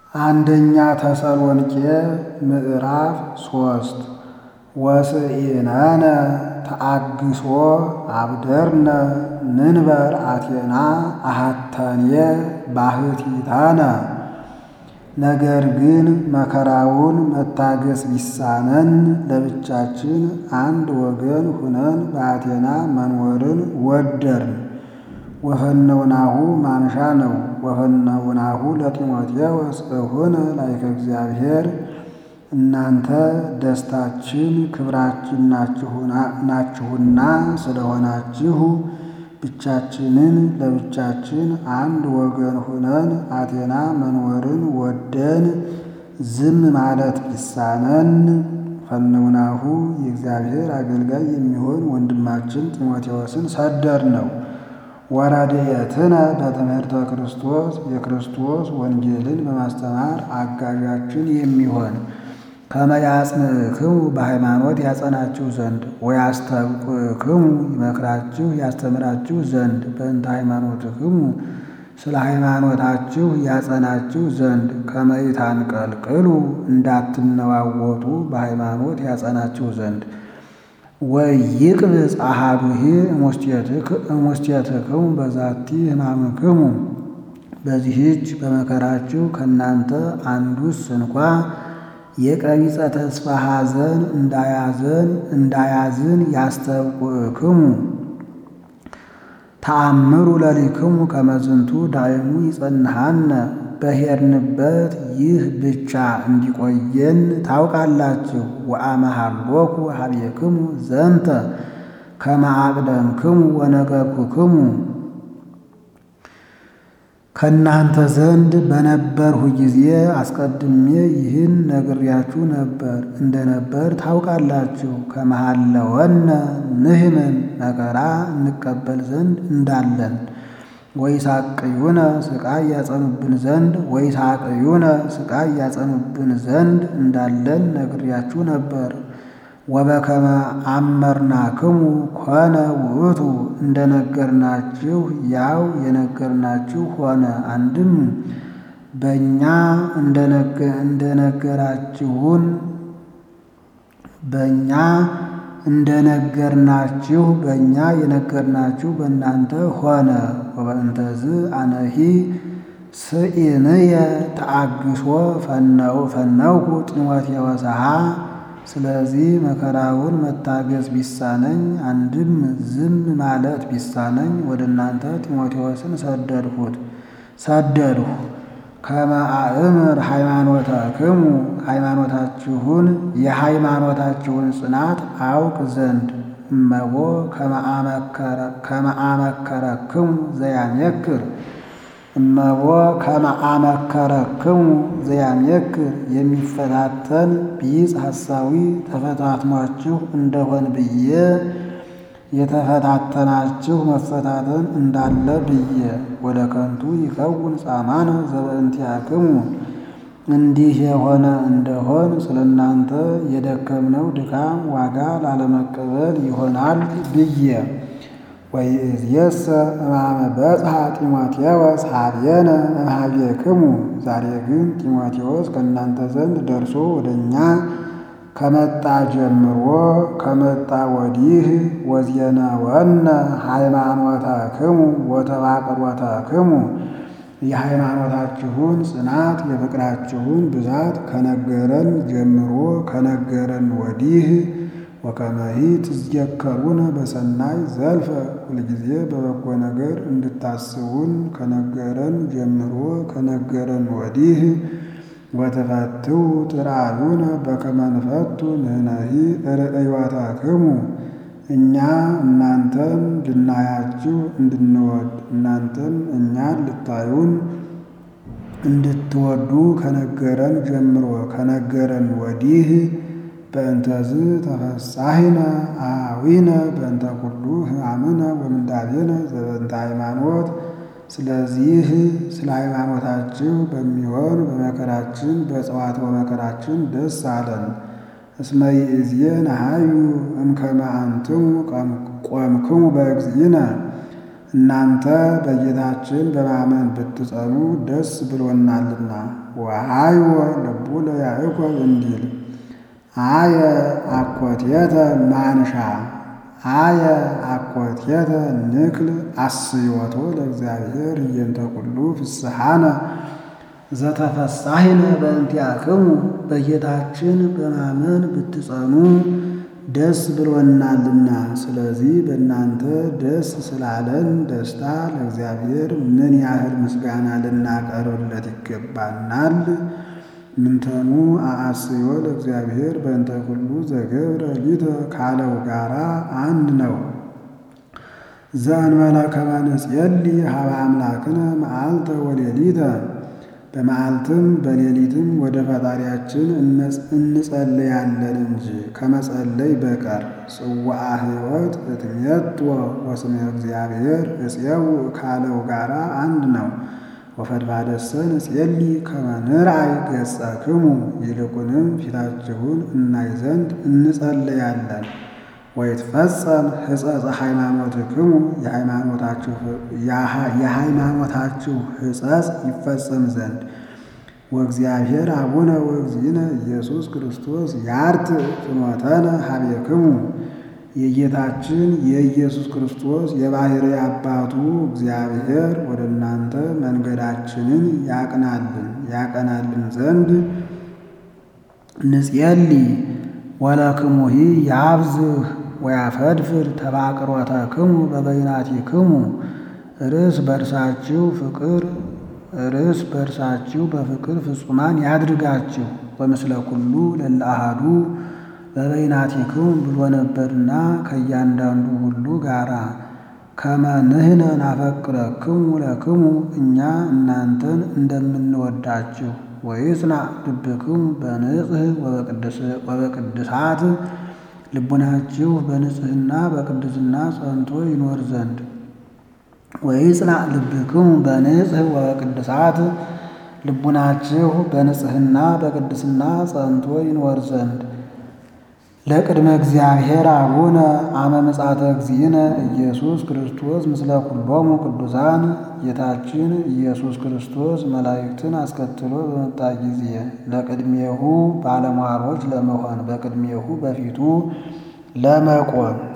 አንደኛ ተሰሎንቄ ምዕራፍ ሶስት ወስኢነነ ተአግሶ አብደርነ ንንበር አቴና አሃተንየ ባህቲታነ። ነገር ግን መከራውን መታገስ ቢሳነን ለብቻችን አንድ ወገን ሁነን በአቴና መኖርን ወደርን። ወፈነውናሁ ማንሻ ነው። ወፈነውናሁ ለጢሞቴዎስ እሁነ ላይከ እግዚአብሔር እናንተ ደስታችን ክብራችን ናችሁና ስለሆናችሁ ብቻችንን ለብቻችን አንድ ወገን ሁነን አቴና መኖርን ወደን ዝም ማለት ቢሳነን ፈነውናሁ የእግዚአብሔር አገልጋይ የሚሆን ወንድማችን ጢሞቴዎስን ሰደር ነው። ወረድኤትነ በትምህርተ ክርስቶስ የክርስቶስ ወንጌልን በማስተማር አጋዣችን የሚሆን ከመ ያጽንዕክሙ በሃይማኖት ያጸናችሁ ዘንድ ወያስተብቅክሙ ይመክራችሁ ያስተምራችሁ ዘንድ በእንተ ሃይማኖትክሙ ስለ ሃይማኖታችሁ ያጸናችሁ ዘንድ ከመ ይታንቀልቅሉ እንዳትነዋወጡ በሃይማኖት ያጸናችሁ ዘንድ ወይቅብጽ አሐዱሂ እሙስቴትክሙ በዛቲ ሕማምክሙ በዚህች በመከራችሁ ከእናንተ አንዱስ እንኳ የቀቢጸ ተስፋ ሐዘን እንዳያዘን እንዳያዝን ያስተብቁክሙ ተአምሩ ለሊክሙ ከመዝንቱ ዳይሙ ይጸንሃነ በሄድንበት ይህ ብቻ እንዲቆየን ታውቃላችሁ። ወአመሃሎኩ ሀቤክሙ ዘንተ ከመ አቅደምክሙ ወነገርኩክሙ ከእናንተ ዘንድ በነበርሁ ጊዜ አስቀድሜ ይህን ነግሬያችሁ ነበር እንደነበር ታውቃላችሁ። ከመሃለወነ ንሕመን መከራ እንቀበል ዘንድ እንዳለን ወይሳቅዩነ ስቃይ ያጸኑብን ዘንድ ወይሳቅዩነ ስቃይ ያጸኑብን ዘንድ እንዳለን ነግሬያችሁ ነበር። ወበከመ አመርናክሙ ኮነ ውእቱ እንደነገርናችሁ ያው የነገርናችሁ ሆነ። አንድም በእኛ እንደነገራችሁን በእኛ እንደነገርናችሁ በእኛ የነገርናችሁ በእናንተ ሆነ። ወበእንተዝ አነሂ ስኢንየ ተአግሶ ፈነውኩ ጢሞቴዎስሃ ስለዚህ መከራውን መታገዝ ቢሳነኝ አንድም ዝም ማለት ቢሳነኝ ወደ እናንተ ጢሞቴዎስን ሰደድሁት ሰደድሁ ከመ አእምር ሃይማኖተክሙ ሃይማኖታችሁን የሃይማኖታችሁን ጽናት አውቅ ዘንድ እመቦ ከመ አመከረክሙ ዘያሜክር እመቦ ከመ አመከረክሙ ዘያሜክር የሚፈታተን ቢጽ ሐሳዊ ተፈታትሟችሁ እንደሆን ብዬ የተፈታተናችሁ መፈታተን እንዳለ ብዬ ወደ ከንቱ ይከውን ጻማነ ዘበእንቲአክሙ እንዲህ የሆነ እንደሆን ስለ እናንተ የደከምነው ድካም ዋጋ ላለመቀበል ይሆናል ብዬ ወይእዜሰ እማመ በጽሐ ጢሞቴዎስ ኀቤነ እምኀቤክሙ ዛሬ ግን ጢሞቴዎስ ከእናንተ ዘንድ ደርሶ ወደ እኛ ከመጣ ጀምሮ ከመጣ ወዲህ ወዜነወነ ሃይማኖተክሙ ወተባቅሮተክሙ የሃይማኖታችሁን ጽናት የፍቅራችሁን ብዛት ከነገረን ጀምሮ ከነገረን ወዲህ ወከመሂ ትዝየከሩነ በሰናይ ዘልፈ ሁልጊዜ በበጎ ነገር እንድታስቡን ከነገረን ጀምሮ ከነገረን ወዲህ ወተፈትው ጥራዩነ በከመ ንፈቱ ንሕነሂ ርእዮታክሙ እኛ እናንተን ልናያችሁ እንድንወድ እናንተም እኛን ልታዩን እንድትወዱ ከነገረን ጀምሮ ከነገረን ወዲህ በእንተዝ ተፈሳሂነ አዊነ በእንተ ኩሉ ሕማምነ ወምንዳቤነ ዘበእንተ ሃይማኖት። ስለዚህ ስለ ሃይማኖታችሁ በሚሆን በመከራችን በጽዋት በመከራችን ደስ አለን። እስመ ይእዜ ነሐዩ እምከመ አንትሙ ቆምክሙ በእግዚእነ እናንተ በጌታችን በማመን ብትጸኑ ደስ ብሎናልና። ወሃይወ ልቡ ለያዕቆብ እንዲል አየ አኮቴተ ማንሻ አየ አኮቴተ ንክል አስዮቶ ለእግዚአብሔር እየንተ ኩሉ ፍስሐነ ዘተፈሳሂነ በእንቲአክሙ በጌታችን በማመን ብትጸኑ ደስ ብሎናልና። ስለዚህ በእናንተ ደስ ስላለን ደስታ ለእግዚአብሔር ምን ያህል ምስጋና ልናቀርብለት ይገባናል። ምንተኑ አአስዮ ለእግዚአብሔር በእንተ ኩሉ ዘገብረ ሊተ ካለው ጋራ አንድ ነው። ዘእንበለ ከመ ንጼሊ ሀበ አምላክነ መዓልተ ወሌሊተ በመዓልትም በሌሊትም ወደ ፈጣሪያችን እንጸልያለን እንጂ ከመጸለይ በቀር። ጽዋዐ ሕይወት እትሜትወ ወስመ እግዚአብሔር እፄው ካለው ጋራ አንድ ነው። ወፈድፋደሰ ንጼሊ ከመ ንርአይ ገጸክሙ ይልቁንም ፊታችሁን እናይ ዘንድ እንጸልያለን። ወይትፈጸም ሕጸጸ ሃይማኖትክሙ የሃይማኖታችሁ ሕጸጽ ይፈጸም ዘንድ ወእግዚአብሔር አቡነ ወእግዚእነ ኢየሱስ ክርስቶስ ያርት ፍኖተነ ሀቤክሙ የጌታችን የኢየሱስ ክርስቶስ የባሕርይ አባቱ እግዚአብሔር ወደ እናንተ መንገዳችንን ያቅናልን ያቀናልን ዘንድ ንጼሊ ወለክሙሂ ያብዝህ ወያፈድፍድ ተባቅሮተክሙ በበይናቲክሙ ርስ በርሳችሁ ፍቅር ርስ በርሳችሁ በፍቅር ፍጹማን ያድርጋችሁ። ወምስለ ኩሉ ለእለ አሐዱ በበይናቲክሙ ብሎ ነበርና ከእያንዳንዱ ሁሉ ጋራ ከመ ንሕነ ናፈቅረክሙ ለክሙ እኛ እናንተን እንደምንወዳችሁ ወይጽናዕ ልብክሙ በንጽሕ ወበቅድሳት ልቡናችሁ በንጽሕና በቅድስና ጸንቶ ይኖር ዘንድ ወይጽናዕ ልብክሙ በንጽሕ ወበቅድሳት ልቡናችሁ በንጽሕና በቅድስና ጸንቶ ይኖር ዘንድ ለቅድመ እግዚአብሔር አቡነ አመ ምጻተ እግዚእነ ኢየሱስ ክርስቶስ ምስለ ኩሎሙ ቅዱሳን ጌታችን ኢየሱስ ክርስቶስ መላእክትን አስከትሎ በመጣ ጊዜ ለቅድሜሁ ባለሟሎች ለመሆን በቅድሜሁ በፊቱ ለመቆም